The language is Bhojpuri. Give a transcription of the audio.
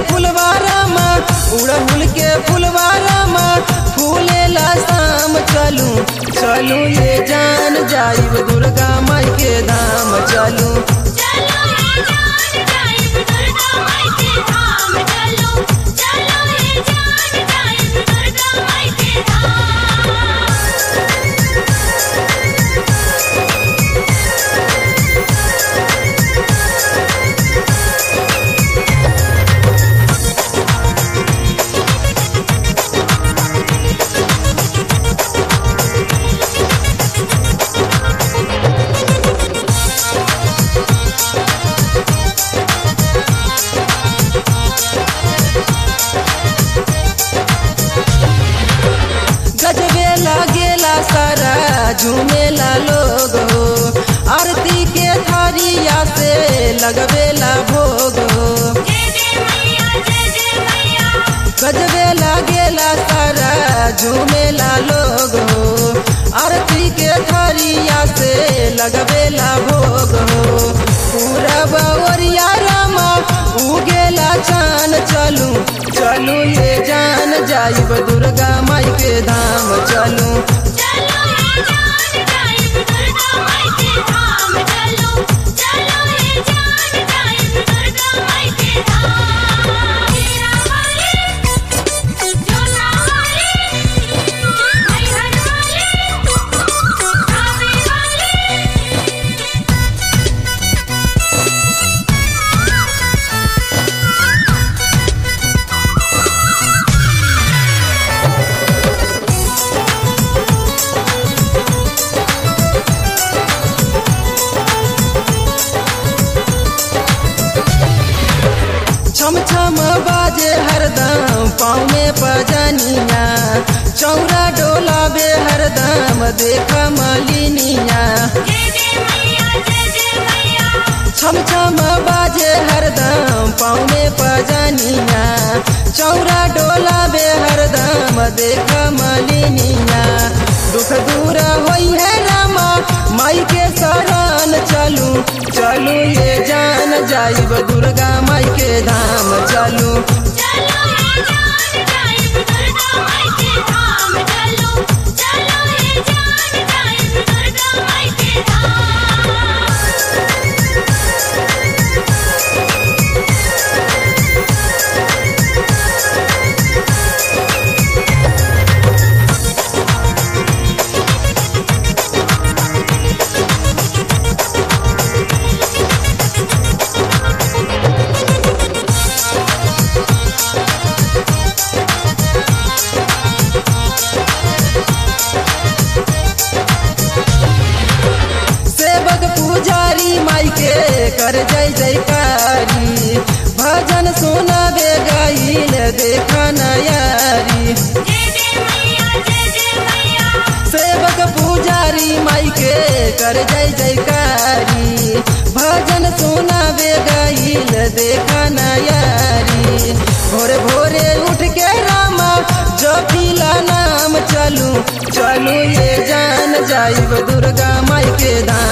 फुलवारामा उड़हुल के फुलवारामा फूलेला शाम चलू चलू ये जान जाइब दुर्गा माई के धाम चलू चलो ये जान जाइब दुर्गा माई के धाम चलो चलो ये जान जाइब दुर्गा माई के धाम गजबे लागेला सारा झूमेला लोग हो आरती के थारिया से लगबेला भोग हो जय जय मैया जय जय मैया गजबे लागेला सारा झूमेला लोग हो आरती के थारिया से लगबेला भोग हो पूरा बावरिया रामा उगेला चान चलू चलू ये जान जाइब दुर्गा माई के धाम चलू चलो ये जान जाइब दुर्गा माई के धाम चलो चलो ये जान जाइब दुर्गा माई के धाम मेरा वाले जोला वाले मैहर वाले आवे वाले छम छम बाजे हरदम पाँव में पजनिया चौरा डोलाबे हरदम देख मलिनिया जय जय मैया जय जय मैया छम छम बाजे हरदम पाँव में पजनिया चौरा डोलाबे हरदम देख मलिनिया दुख दूर होई है रामा माई के शरण चलू चलू ये जान जाइब दुर्गा माई के धाम चलू चलो ये जान जाइब दुर्गा माई के धाम चलो चलो ये जान जाइब दुर्गा माई के धाम सेवक पुजारी माई के कर जय जयकारी भजन सुनाबे गाइल देख नयारी जय जय मैया जय जय मैया सेवक पुजारी माई के कर जय जयकारी भजन सुनाबे गाइल देख नयारी भोरे भोरे उठ के रामा जपिला नाम चलू चलू ये जान जाइब दुर्गा माई के धाम